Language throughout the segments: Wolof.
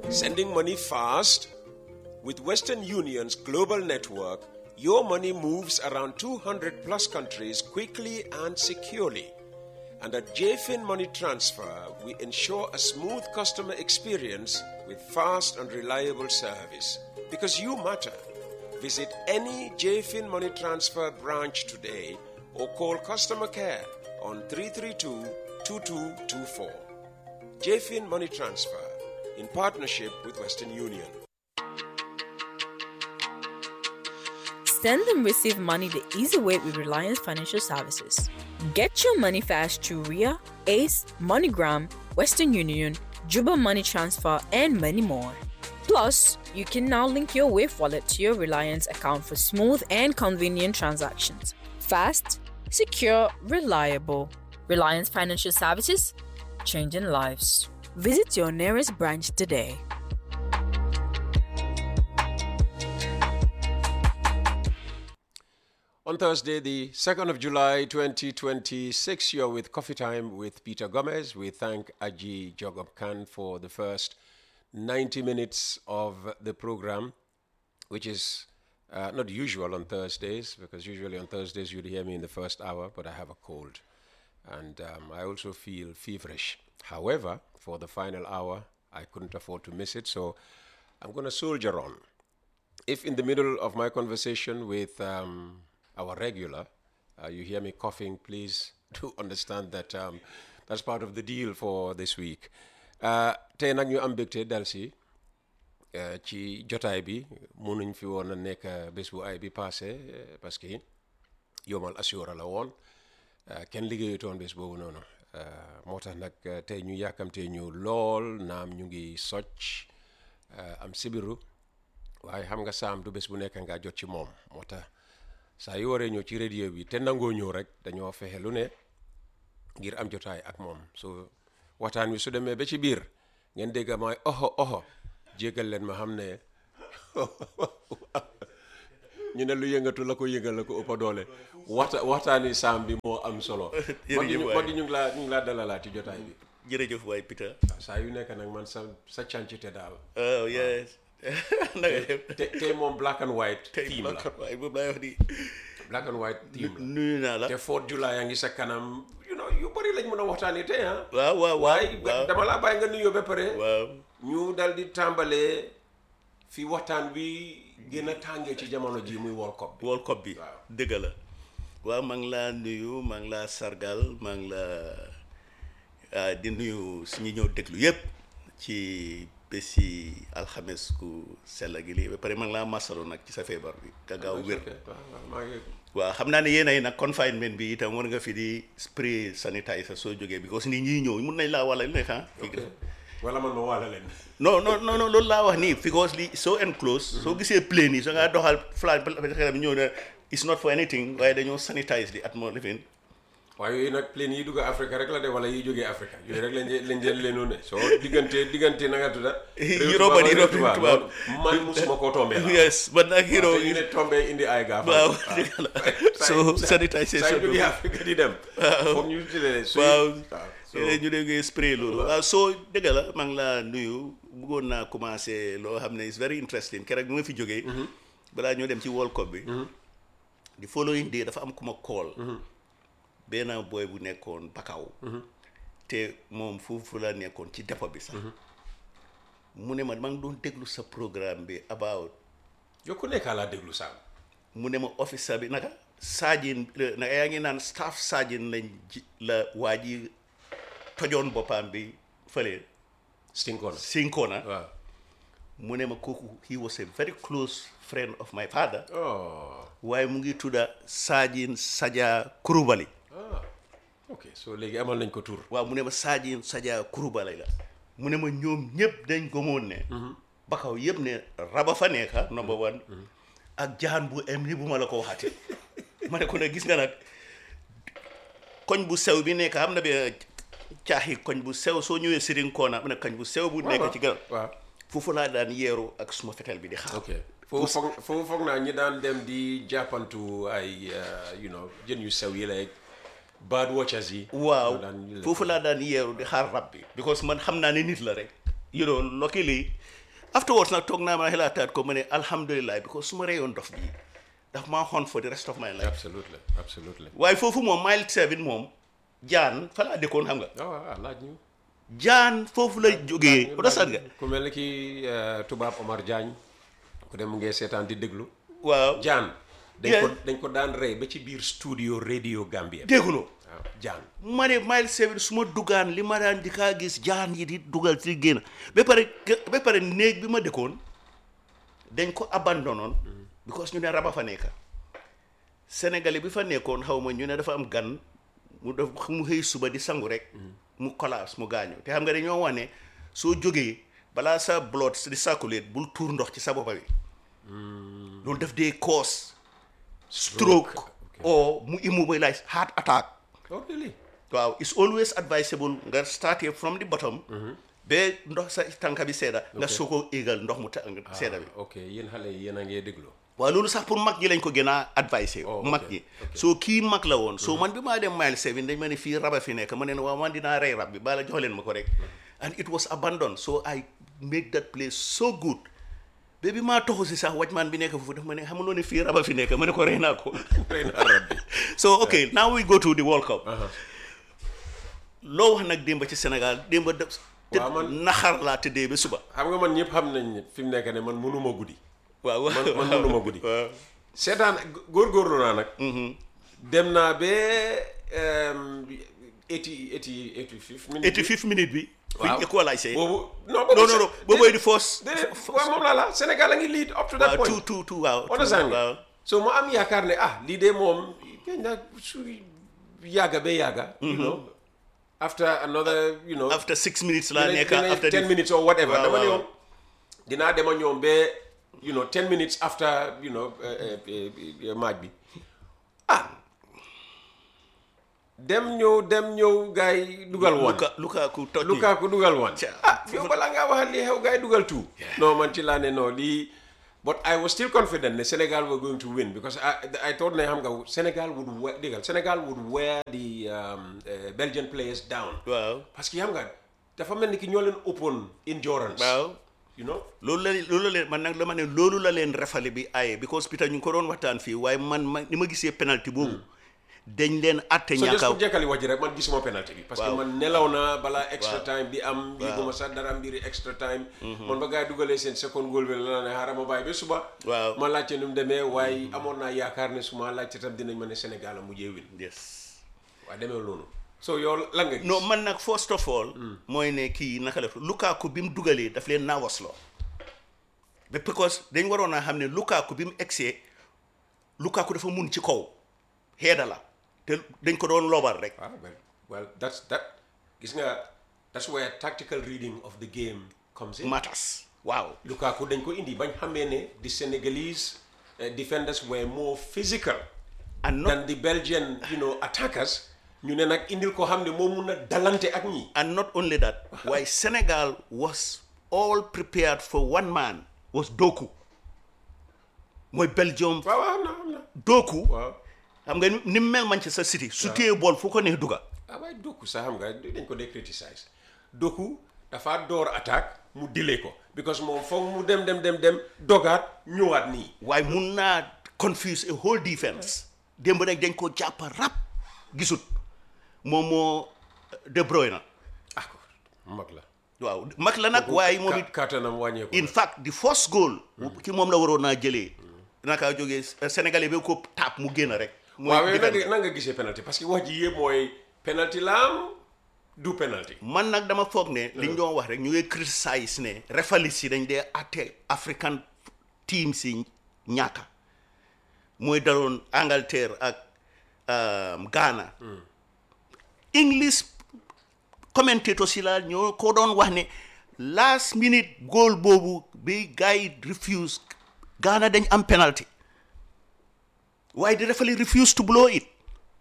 Sending money fast? With Western Union's global network, your money moves around 200 plus countries quickly and securely. And at JFIN Money Transfer, we ensure a smooth customer experience with fast and reliable service. Because you matter. Visit any JFIN Money Transfer branch today or call customer care on 332 2224. JFIN Money Transfer in partnership with Western Union. Send and receive money the easy way with Reliance Financial Services. Get your money fast through RIA, ACE, MoneyGram, Western Union, Juba Money Transfer, and many more. Plus, you can now link your Wave wallet to your Reliance account for smooth and convenient transactions. Fast, secure, reliable. Reliance Financial Services, changing lives. Visit your nearest branch today. On Thursday, the 2nd of July 2026, you're with Coffee Time with Peter Gomez. We thank Aji Jogob Khan for the first 90 minutes of the program, which is uh, not usual on Thursdays, because usually on Thursdays you'd hear me in the first hour, but I have a cold. And um, I also feel feverish. However, for the final hour, I couldn't afford to miss it, so I'm going to soldier on. If in the middle of my conversation with um, our regular, uh, you hear me coughing, please do understand that um, that's part of the deal for this week. Uh, tey nag ñu am mbégte dal si uh, ci jotaay bi mënuñ fi woon a nekk bés bu ay bi passé uh, parce que yomal assura la woon uh, kenn liggéeyutoon bés boobu noonu uh, moo tax nag uh, tey ñu yàkkamtee ñu lool naam ñu ngi socc uh, am sibiru waaye xam nga saam du bés bu nekk nga jot ci moom moo tax saa yu waree ñëw ci radio bi te nangoo ñëw rek dañoo fexe lu ne ngir am jotaay ak moom so waxtaan wi su demee ba ci biir ngeen dégg mooy oho oho jéggal leen ma xam ne ñu ne lu yëngatu la ko yëngal la ko ëppa doole waxta waxtaani saam bi moo am solo mag yi ñu mag yi ñu ngi laa ñu ngi laa dalalaat ci jotaay bi jërëjëf waay Peter. waaw saa yu nekk nag man sa sa càncite daal oh yes. na nga def te tey moom black and white tey theme la waaye boobu laay wax di black and white theme la nuyu naa la. te Fourth July yaa ngi sa kanam you know yu bëri lañ mën a waxtaanee tey ah. waaw waaw waaye waaw dama laa bàyyi nga nuyoo ba pare. waaw ñu dal di tàmbalee fi waxtaan bi gën a tàngee ci jamono ji muy World Cup bi. World Cup bi Waaw. dëgg la waaw maa ngi laa nuyu maa ngi laa sargal maa ngi la ah, di nuyu suñu ñëw déglu yëpp ci bési alxames ku sell gi lii ba pare maa ngi laa masalu nag ci sa feebar bi nga gaaw wér Ok, waaw waaw maa ngi waaw xam naa ne yéen ay nag confinement bi itam war nga fi di spray sanitizer soo jógee because nit ñi ñëw mun nañ laa wala lu nekk ah ok wala man ma waala leen. non non non non loolu laa wax nii because li so enclosed soo gisee plane yi soo ngaa doxal flag bi ñëw ne it's not for anything waaye dañoo sanitize di atmosphere waaye yooyu nag plane yi dugg Afrique rek la de wala yi jógee Afrique yooyu rek lañ leen lañ leen leenu ne soo diggante diggante na nga tudda. Europe ak Europe tubaab. loolu man musuma koo tombee la. yes man nag hero waaw te ñu ne tombee indi ay gaaf. waaw dëgg la so sanitisation saa yu bi jógee Afrique di dem. foog ñu tuddee suy waaw so ñu dee ngay spray loolu waaw soo dëgg la maa ngi laa nuyu bëggoon naa commencé loo xam ne is very interesting keroog bi ma fi jógee balaa ñoo dem ci World Cup bi di following day dafa am ku ma call benn boy bu nekkoon Bakaw te moom foofu la nekkoon ci dépôt bi sax mu ne ma maa ngi doon déglu sa programme bi about yow ku nekkaa laa déglu saam. mu ne ma officer bi naka saajin naka yaa ngi naan staff saajin lañ ji la waa ji tojoon boppam bi fële Stinkoon. Sinkona waaw. mu ne ma kooku he was a very close friend of my father oh waaye mu ngi tudda saajin Saja Kurubali ah ok so léegi amal nañ ko tur. waaw mu ne ma saajin Saja Kurubali la mu ne ma ñoom ñëpp dañ gëmoon ne bakaw yëpp ne raba fa nekka number one ak jaan bu em ni bu ma la ko waxati ma ne ko ne gis nga nag koñ bu sew bi nekk am na be caaxi koñ bu sew soo ñëwee Sirinkoona am na koñ bu sew bu nekk ci garab waaw foofu laa daan yeeru ak suma fetel bi di xaar ok foofu foog foofu foog naa ñi daan dem di jàppantu ay you know jën yu sew yi lay bird watchers yi. waaw ñoo daan- foofu laa daan yeeru di xaar rab bi because man xam naa ne nit la rek you know luckily afterwards nag toog naa ma xelaataat ko ma ne alhamdulilah because su ma reyoon dof bii daf maa xon for the rest of my life absolutely absolutely waaye foofu moom mile seven moom jaan fa laa dëkkoon xam nga ah waaw laaj ñu jaan foofu la jógee understand nga ku mel ni ki eh, tubaab Omar Diagne ku dem ngee seetaan di déglu waaw jaan dañ Yeah. ko dañ ko daan rey ba ci biir studio radio Gambia dégguloo waaw jaan ma ne mile seven su ma dugaan li ma daan di kaa gis jaan yi di dugal ci génn ba pare ba pare néeg bi ma dëkkoon dañ ko abandonnoon because ñu ne raba fa nekka sénégalais bi fa nekkoon xaw ma ñu ne dafa am gan mu def mu xëy suba di sangu rek mu collapse mu gaañu te xam nga dañoo wax ne soo jógee balaa sa blood di circulate bul tuur ndox ci sa boppa bi loolu def dee cause stroke or mu immobilize heart attack oh really waaw it's always advisable nga starté from the bottom ba ndox sa tànka bi seeda nga soo ko éegal ndox mu ta seeda bi ok yéen xale yi yéen a ngee déglu waaw loolu sax pour mag ñi lañ ko gën a advisé Oh, mag ok, ñi ok. soo kii mag la woon soo man bi maa dem mile seven dañ ma ne fii raba fi nekk ma ne waaw man dinaa rey rab bi bala jox leen ma ko rek and it was abandoned so I make that place so good ba bi maa toxu si sax wajmaan bi nekk foofu daf ma ne xamuloo ne fii raba fi nekk ma ne ko rey naa ko rey naa rab bi so okay now we go to the World Cup loo wax nag démba ci Sénégal démba de Waaw, man- naxar laa tëddee ba suba xam nga man ñëpp xam nañ ne fi mu nekk ne man mënuma guddi waaw man man mënuma guddi waaw seetaan góorgóorlu naa nag dem naa ba eighty eighty eighty fifth minute eighty fifth minute bi Waaw. fuñ équalisé boobu non non non non boobu mooy di force déedéet waaw moom laa la Sénégal a ngi lead up to that waaw point tout tout tout waaw understand waaw nga so ma am yaakaar ne ah lii de moom kañ na su yàgga ba yàgga you know after another you know after six minutes laa dinañ- nekk dinañ after ten the minutes or whatever Waaw, dama ne waaw. woon dinaa dema ñoom ba you know ten minutes after you know eh, eh, eh, match bi ah dem ñëw dem ñëw gars yi dugal woon Luka Lukaku toj ni. Lukaku dugal woon Ca- ah yow balaa ngaa waxal lii xew gars yi dugal tout non man ci laa ne non lii but I was still confident ne Senegal were going to win because I I thought ne xam nga Senegal would wear déggal Senegal would wear the um, uh, Belgian players down waaw parce que xam nga dafa mel ni ki ñoo leen ëppoon endurance waaw you know loolu la loolu la leen man nag dama ne loolu la leen refale bi aye because Peter ñu ngi ko doon waxtaan fii waaye man ma ni ma gisee penalty boobu dañ leen atte so just ñàkka pour jekkali wax ji rek man gisuma penalty bi parce que Waaw. man nelaw naa balaa extra Waaw. time bi am yëguma sax dara mbiri extra time man ba gars yi dugalee seen second goal bi la ne xaaral ma bàyyi ba suba Waaw. ma laajte nu mu demee waaye amoon naa yaakaar ne su ma laajte tam dinañ ma ne Sénégal a mujjee win yes waaye demee noonu so yow lan nga gis non man nag first of all mooy ne kii naka la Lukaku bi mu dugalee daf leen naawasloo ba because dañ waroon a xam ne Lukaku bi mu egsee Lukaku dafa mun ci kaw xeeda la te dañ ko doon loobar rek ah well well that's that gis nga that's where tactical reading of the game comes in matters waaw Lukaku dañ ko indi bañ xamee ne the Senegalese uh, defenders were more physical and not than the Belgian you know attackers ñu ne nag indil ko xam ne moo mun a dalante ak ñi and not only that why Senegal was all prepared for one man was Doku mooy Belgium waaw waaw xam na xam na Doku waaw xam nga ni ni mu mel Manchester City su téye bool fu ko neex duga ah waaye Doku sax xam nga dañ ko dee criticize Doku dafa door attaque mu dile ko because moom foog mu dem dem dem dem dogaat ñëwaat nii waaye mun naa confuse a whole defense démb nag dañ ko jàpp rap gisut moom moo De Bruyne ah ko mag la waaw mag la nag waaye moom it Ka- kàttanam wàññeeku in fact the first goal ci moom la waroon naa jëlee naka jógee Sénégalais bi ko taap mu génn rek mooy waaw yow defense. nan nga gisee penalty parce que wax ji yëpp mooy penalty la am du penalty man nag dama foog ne li ñu doon wax rek ñu ngi criticize ne refalis yi dañ dee atte African team si ñàkka mooy daloon Angleterre ak um, Ghana English commentators yi la ñoo ko doon wax ne last minute goal boobu bi gars yi refuse Ghana dañ am penalty waaye di refali refuse to blow it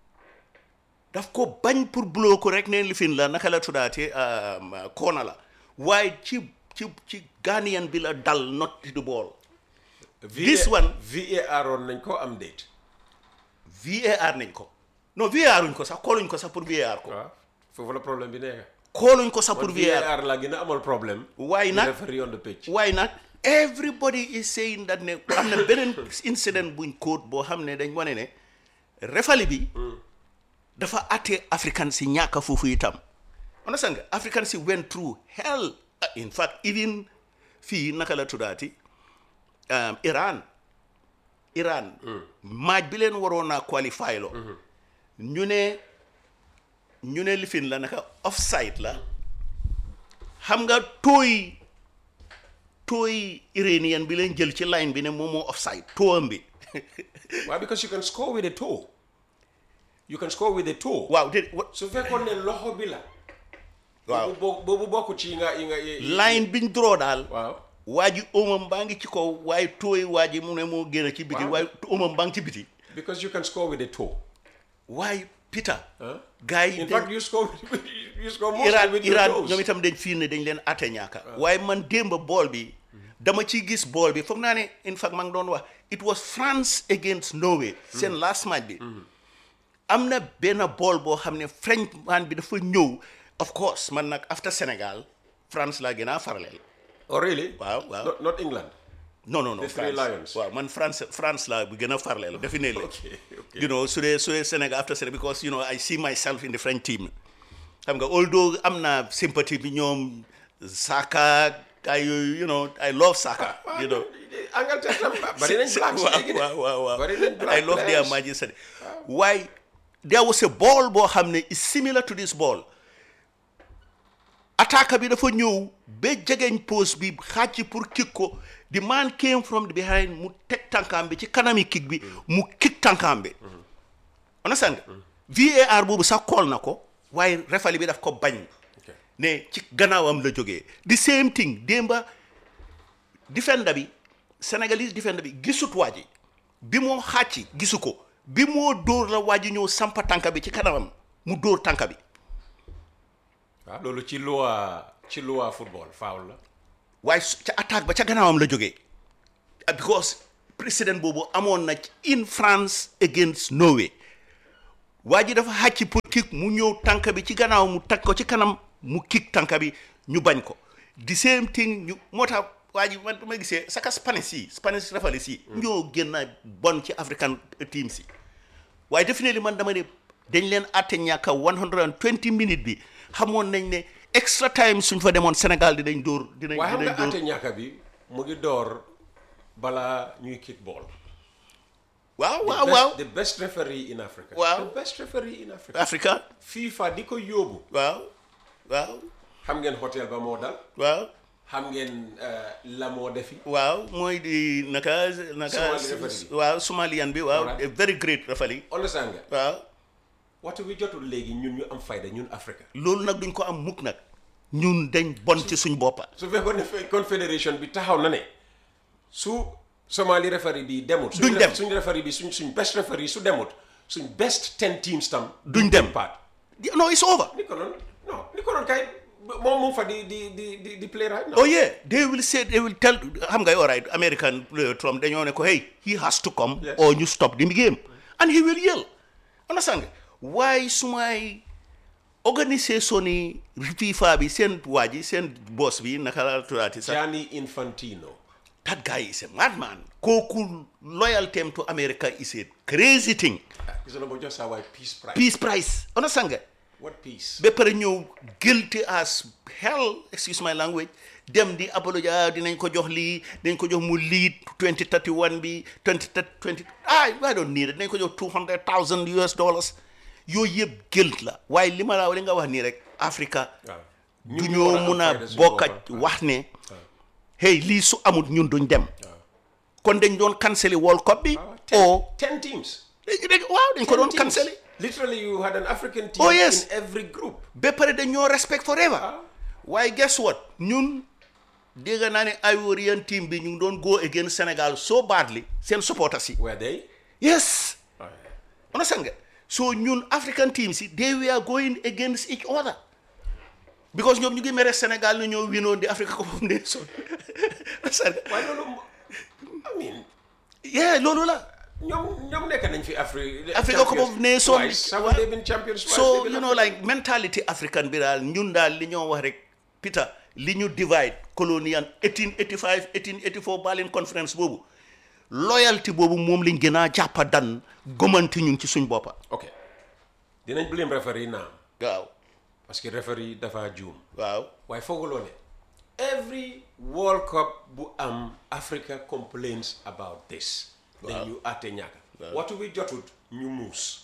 daf ko bañ pour blow ko rek ne lifin la naka la tuddaate koona la waaye ci ci ci Ghanaian bi la dal not the ball This one- VAR on nañ ko am date VAR nañ ko non VAR uñ ko sax kooluñ ko sax pour VAR ko waaw foofu la problème bi nekk xooluñ ko sax pour pour VAR VAR la gën a amal problème. waaye The nag referee on the pitch. waaye nag everybody is saying that ne am na beneen incident buñ quote boo xam ne dañ wane ne refali bi dafa atte african si ñàkk foofu itam understand nga african si went through hell in fact even fii naka la tuddaati um, Iran Iran maaj bi leen waroon naa qualify lo ñu ne ñu ne lifin la naka offside la xam nga tooy tooy iranien bi leen jël ci line bi ne moom moo offside tooam bi Why? Because you can score with a toe. You can score with a toe. waaw de wa- su fekkoon ne loxo bi la. waaw boobu boo- boobu bokk ci yi nga yi nga. yi- yi- line biñ draw daal waaw. waa ji omam baa ngi ci kaw waaye tooy waa ji mu ne moo génn ci biti Waaw. waaye omam baa ngi ci biti because you can score with a toe. waaye Peter Huh? gars yi In dañ- fact, you score with, you score mostly Iran with your Iran toes. ñoom itam dañ fii ne dañ leen atte ñaaka waaye man démb bool bi dama ciy gis bool bi foog naa ne in fact maa ngi doon wax it was France against Norway seen last match bi am na benn bool boo xam ne French man bi dafa ñëw of course man nag after Sénégal France laa gën a faraleel Oh, really? waaw waaw Not, not England. non non non The Three France. Lions. waaw man France France laa bu gën a faraleel definitely Okay, okay. you know su dee su dee Sénégal after Sénégal because you know I see myself in the French team xam nga although am na sympathie bi ñoom Saka ay yooyu you know I love Saka you know Angleterre tam bari nañ blacks waaw léegi de. waaw waaw waaw Bari nañ black I love their players. majesty waaye there was a ball boo xam ne is similar to this ball attaque bi dafa ñëw ba jegeñ post bi xàcc pour kick ko the man came from the behind mu teg tànkaam bi ci kanami kick bi mu kick tànkaam bi understand nga VAR boobu sax kool na ko waaye refali bi daf ko bañ Okay. ne ci gannaawam la jógee the same thing démba defender bi sénégalais defender bi gisut waa ji bi moo xàcc gisu ko bi moo dóor la waa ji ñëw sampa tànka bi ci kanamam mu dóor tànka bi waaw loolu ci loi ci loi football foul la. waaye su- ca attaque ba ca gannaawam la jógee Ah, because président boobu amoon na ci in France against Norway waa ji dafa xàcc pour kick mu ñëw tànk bi ci gannaaw mu tag ko ci kanam mu kick tànk bi ñu bañ ko the same thing ñu moo tax waa ji man ma gisee saka Spanish yi Spanish referees yi ñoo gën a bon ci African teams yi waaye definitely man dama ne dañ leen àtte ñàkka 120 minutes bi xamoon nañ ne extra time suñ fa demoon Sénégal dinañ dóor dinañ waaye xam dinañ nga dóor ate ñàkka bi mu ngi door balaa ñuy kick ball. waaw The waaw best- waaw the best referee in Africa. Waaw. the best referee in Africa. Africa FIFA di ko yóbbu. waaw waaw xam ngeen hôtel ba moo dal. waaw xam ngeen eh, la moo defi. waaw mooy di naka naka Somali referee. waaw somalian bi waaw Alright. a very great referee understand nga. waaw waxtu bi jotul léegi ñun ñu am fayda ñun Africa. loolu nag duñ ko am mukk nag ñun dañ bon ci suñ boppa su fekkoon ne fe- confédération bi taxaw na ne su Somali referee bi demut. suñ Duñ ref- dem. suñ referee bi suñ suñ best referee su demut suñ best ten teams tam. Duñ dem. paat. no it's over ni ko noonu non ni ko noonu kay moom mu ngi fa di di di di di play right now. oh yeah they will say they will tell xam nga all right American uh, Trump dañoo ne ko hey he has to come Yes. or you stop the game and he will yell understand nga waaye sumay organisation yi FIFA bi seen waa ji seen boss bi naka la tuddaati sax Gianni Infantino. that guy is a madman kooku loyalty to America is a crazy thing Gis nga boo jox saa waay peace prize. peace price understand nga What peace? ba pare ñëw guilty as hell excuse my language dem di apologia dinañ ko jox lii dinañ ko jox mu lead 2031 bi 20 20 ah I don't need it dinañ ko jox 200,000 US dollars yooyu yëpp guilt la waaye li ma la li nga wax nii rek Africa waaw du ñun ñoo war am mun a fayda suñu bokk boppam. wax ne hey lii su amut ñun duñ dem kon dañ doon cancel World Cup bi ten, o ten teams. waaw dañ ko doon Ten teams. cancel Literally, you had an African team Oh, yes. in every group. ba pare dañoo respect forever waaye guess what ñun dégg naa ne Ivorian team bi ñu ngi doon go against Sénégal so badly seen supporters yi Were they? yes Oh, yeah. understand nga so ñun African teams yi they were going against each other because ñoom ñu ngi mere Sénégal ne ñoo winoon di Africa Cup of Nations understand nga Why don't I mean, yeah loolu la ñoom ñoom nekk nañ fi Afrique. Africa Cup of Nations twice haven't they been champions twice? so They've been you know African- like mentality african bi daal ñun daal li ñoo wax rek Peter li ñu divide colonial 1885 1884 Berlin conference boobu loyalty boobu moom liñ gën a jàppa dan gomanti ñu ci suñ boppa ok dinañ blame referee naam waaw parce que referee dafa juum waaw waaye fooguloo ne every World Cup bu am Africa complains about this. dañ ñu àtte ñàkk. watu bi jotut ñu muus.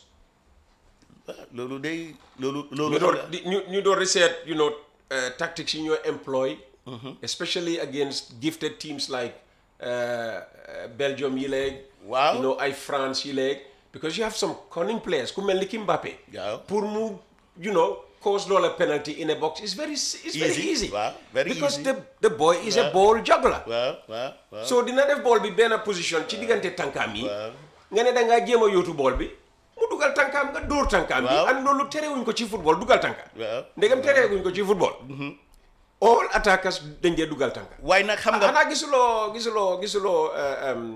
loolu day loolu loolu ñu door di ñu ñu door research you know uh, tactics yi ñoo employ especially against gifted teams like uh, uh, Belgium yi léeg Waaw. you know ay France yi léeg because you have some cunning players ku mel ni ki Mbappé Waaw. pour mu you know cause loola penalty in a box is very it's very Easy. easy Waaw, very because easy. the the boy is a ball juggler waaw waaw waaw so dina def ball bi benn position ci diggante tànkaam yi Waaw. nga ne da ngaa jéem a yóotu ball bi mu dugal tànkaam nga dóor tànkaam bi Waaw. and loolu terewuñ ko ci football dugal tànka Waaw. ndegam terewuñ ko ci football all attackers dañ dee dugal tànka waaye nag xam nga xanaa gisuloo gisuloo gisuloo uh, um,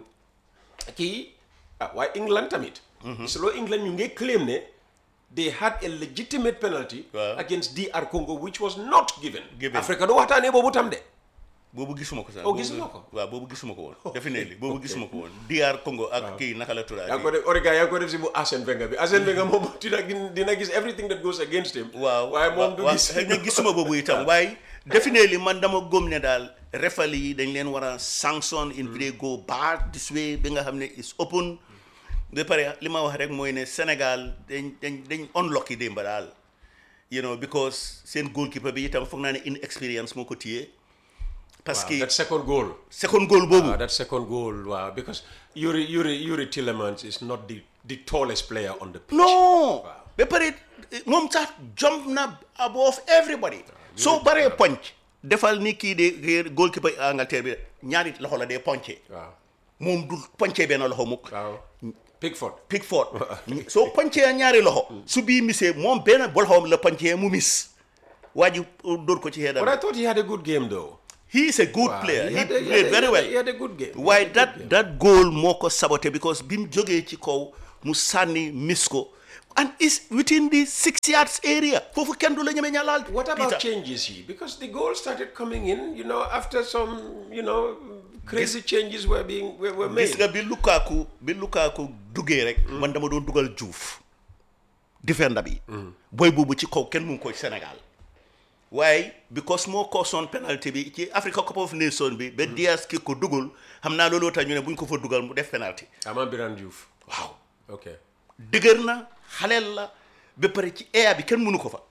kii ah waaye England tamit gisuloo England ñu ngi claim ne they had a legitimate penalty Waaw. against DR Congo which was not given Given. Africa du waxtaanee boobu tam de boobu gisuma ko sax Oh, boobu- gisuloo ko? waaw boobu gisuma ko woon definitely boobu gisuma ko woon DR Congo ak kii naka la yaa ngi ko tuddaat def Origa yaa ngi ko def si bu Arsène Wenger bi Arsène Wenger moom dina gis- dina gis everything that goes against him. waaw waaye moom du waaw, gis. xëy na gisuma boobu itam waaye definitely man dama góom ne daal refali yi dañ leen war a sanction in they go bad this way bi nga xam ne is open ba pare li ma wax rek mooy ne Sénégal dañ dañ dañ unlucky démba daal you know because seen goalkeeper bi itam foog naa ne inexperience moo ko téye parce Waaw, que that second goal. second goal boobu waaw that second goal waaw because Yuri Yuri Yuri Tillemans is not the the tallest player on the pitch. non ba pare moom sax jump na above everybody soo baree ponc defal ni kii de goalkeeper Angleterre bi ñaari loxo la dee ponce waaw moom du poncee benn loxo mukk waaw Pickford. Pickford soo poncee ñaari loxo su bii misee moom benn bolxoom la poncee mu mis waa ji dóor ko ci but heedam I thought he had a good game though. he is a good Wow, player he had a- he played had a- very he had a- well He had a good game. waaye He had a that good game. that goal moo ko saboté because bi mu jógee ci kaw mu sànni mis ko and is within the six yards area foofu kenn du la ñeme ñalaal What about Peter. changes here? Because the goals started coming in, you know, after some, you know, crazy changes were being were, were made. gis nga bi Lukaku bi Lukaku duggee rek man dama doon dugal Diouf defender bi booy boobu ci kaw kenn mu ngi ko Sénégal waaye because moo caution penalty bi ci Africa Cup of Nations bi ba Diaz ki ko dugal xam naa looloo tax ñu ne bu ñu ko fa dugal mu def penalty Ama Biran Diouf. waaw Okay. dëgër na xaleel la ba pare ci air bi kenn mënu ko fa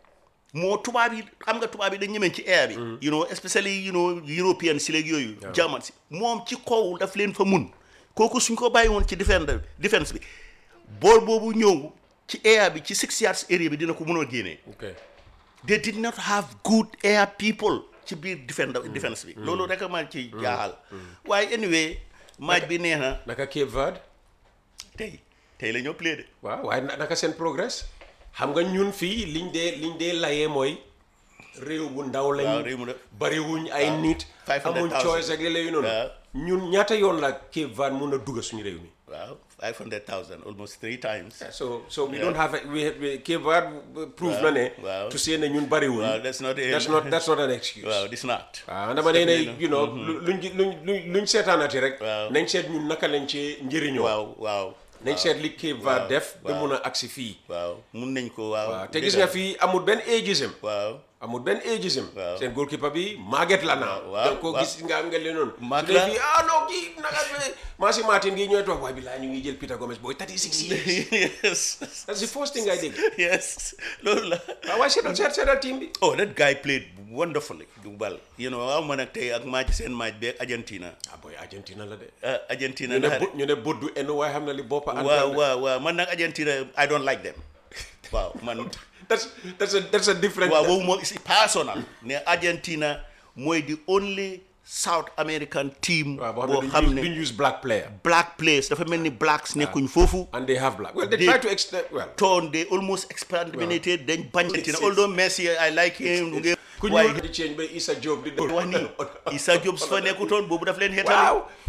moo tubaab yi xam nga tubaab yi dañ ñemeen ci air bi you know especially you know European si léegi yooyu German si moom ci kaw daf leen fa mun kooku suñ ko bàyyi woon ci defender defense bi bool boobu ñëw ci air bi ci six yards area bi dina ko mënoo génnee Okay. they did not have good air people ci biir defender defense bi loolu rek a ma ci jaaxal waaye anyway match bi neex na Naka Cape Verde. tey tey la ñoo play de waaw waaye na- naka seen progress xam nga ñun fii liñ dee liñ dee layee mooy réew bu ndaw lañ waaw réew mu de- bariwuñ ay nit 500,000 amuñ choice ak léeg-léeg yu noonu waaw. ñun ñaata yoon la Cape Verde mun a dugg suñu réew mi waaw 500,000 almost three times so so we don't have a, we, we Cape Verde prove na ne waaw. to say ne ñun bariwuñ Waaw, that's not a- that's not that's not an excuse waaw it's not waaw dama nee ne you know lu- luñ ci- luñ luñ luñ seetaanati rek Waaw. nañ seet ñun naka lañ ci njëriñoo waaw waaw nañ seet li Cape Verde waaw, def ba waaw. mun a agsi fii waaw mun nañ ko waaw waaw te gis nga fii amul benn ageism waaw amul benn ageism Waaw. seen goalkeeper bi màgget la naa waaw, da nga ko waaw. gis nga nga leen noonu Mag su dee la. fii ah non kii naka Massi Martin gi ñooy toog waaye bi laa ñu ngi jël Peter Gomez booy 36 years yes that's the first thing I dégg yes loolu la waaw waaye seetal seet seetal team bi oh that guy played wonderfully well you know waaw man ak tey ak match seen match bi ak Argentina ah booy Argentina la de ah, Argentina ñu ne na bu ñu ne bët du enn waaye xam na li boppa waaw waaw waaw man nag Argentina I don't like them waaw man that's that's a that's a different waaw boobu moom is personal ne Argentina mooy the only South American team waaw boo boo xam xam ne ne duñ use black player black players dafa mel ni blacks nekkuñ foofu and they have black well they They- try to extend well toon they almost exterminated dañ bañ Argentina although Messi I like him mu ngi ku waaye ñuul di change ba Issa Diop di def wax nii Issa Diop su fa nekkutoon boobu daf leen xeetal waaw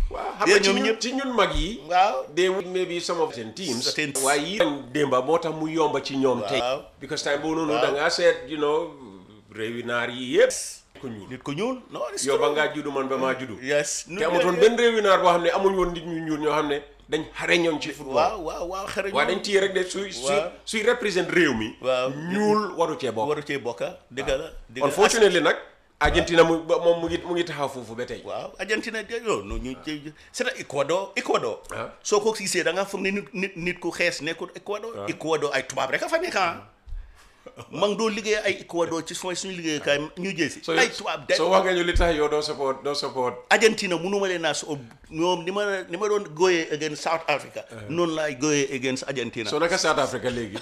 waaw xam Yeah, nga ci ñoom ñun ñëpp. ci ñun mag yi waaw they would maybe some of seen teams Certain- waaye yi démba moo tax mu yomba ci ñoom tey Waaw. because time boobu noonu Waaw. da ngaa seet you know réewi naar yi yëpp ku ñuul nit ko ñuul non it's yow ba true. ngaa juddu man ba maa juddu yes te amutoon benn réewi naar boo xam ne amuñ woon nit ñu ñuul ñoo xam ne dañ xare ñoon ci football waaw waaw waaw xare waaye dañ téye rek de suy suy Waaw. suy représente réew mi Waaw. ñuul waru cee bokk waru cee bokka dëgg la dëgg la unfortunately nag Argentina mu ba- moom mu ngi mu ngi taxaw foofu ba tey waaw Argentina de yow no ñu c'est Ecuador Ecuador Ah. soo ko gisee da nga foog ne nit nit nit ku xees nekkul Ecuador Ecuador ay tubaab rek a fa nekk ah ma ngi doo liggéey ay Ecuador ci mooy suñu liggéeykaay ñu jësi so ay tubaab de so wax nga ñu li tax yow doo support doo support Argentina mënuma leen naa so ñoom ni ma ni ma doon gooyee against South Africa noonu laay gooyee against Argentina so naka South Africa léegi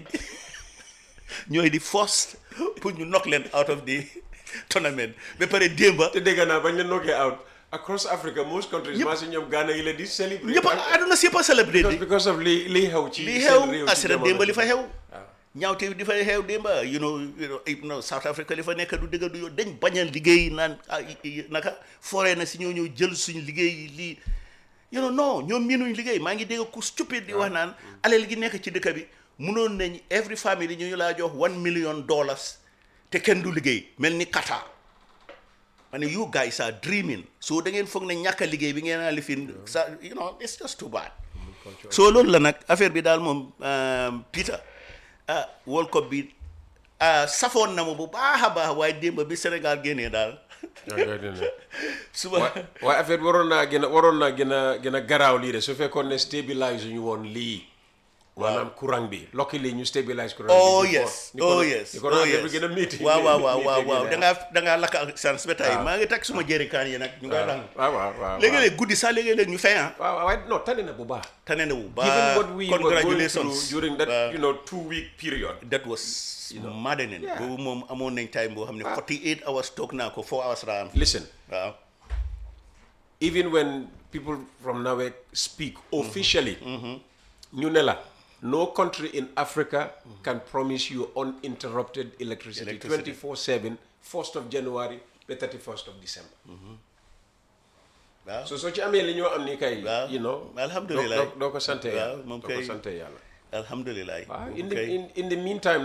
ñooy di force pour ñu knock leen out of the tournament ba pare démba te dégg naa bañ leen nokkee out across Africa most countries Ñëpp- maa si ñoom Ghana yi la di celebrate ñëpp a àdduna si yëpp a célébré because because of li li xew ci li seen réew xew ci asira jamono démba li ji. fa xew waaw. ñaawte di fay xew démba you know you know you know South Africa li fa nekk du dëgg du yoon dañ bañal liggéey naan ah, i- i- naka foree na si ñoo ñëw jël suñu liggéey yi lii you know non ñoom miinuñ liggéey maa ngi dégg ku stupide di wax naan alal gi nekk ci dëkk bi munoon nañ every family ñu ñu laa jox one million dollars te kenn du liggéey mel ni Qatar ma ne you guys are dreaming so da ngeen foog ne ñàkk a liggéey bi ngeen a lifin sa you know it's just too bad so loolu la nag affaire bi daal moom um, Peter ah World Cup bi ah safoon na ma bu baax a baax waaye démb bi Sénégal génnee daal waaw yooyu dina. suba wa- waaye affaire bi waroon naa gën a waroon naa gën a gën a garaaw lii de su fekkoon ne stabilise ñu woon lii maanaam courant bi lokki lii ñu stabilise courant bi oh before- yes ni ko- oh yes ni ko oh affaire yes bi gën a métti waaw waaw waaw waaw métti waaw gën a- da ngaa da ngaa lakk ak sans ba tey waaw. maa ngi takk suma jërikaan yi nag ñu ngay dang waaw waaw waaw léegi-léeg guddi sax léegi-léeg ñu fay ah waaw waaw waaye non tane na bu baax tane na wu given ba what we were going through congratulations during that Waaw. you know two week period that was maddening Yeah. boobu moom amoon nañ time boo xam ne 48 hours toog naa ko 4 hours raam listen waaw even when people from NAWEC speak officially ñu ne la no country in Africa can promise you uninterrupted electricity, Electricity. 24/7 1st of January ba 31st of December waaw so soo ci amee li ñoo am ni kay Waaw. you know Alhamdulillah. doo- doo doo ko sante Waaw, yàlla moom doo ko kay- sante yàlla alhamdulilah waaw moom in the kay- in, in the meantime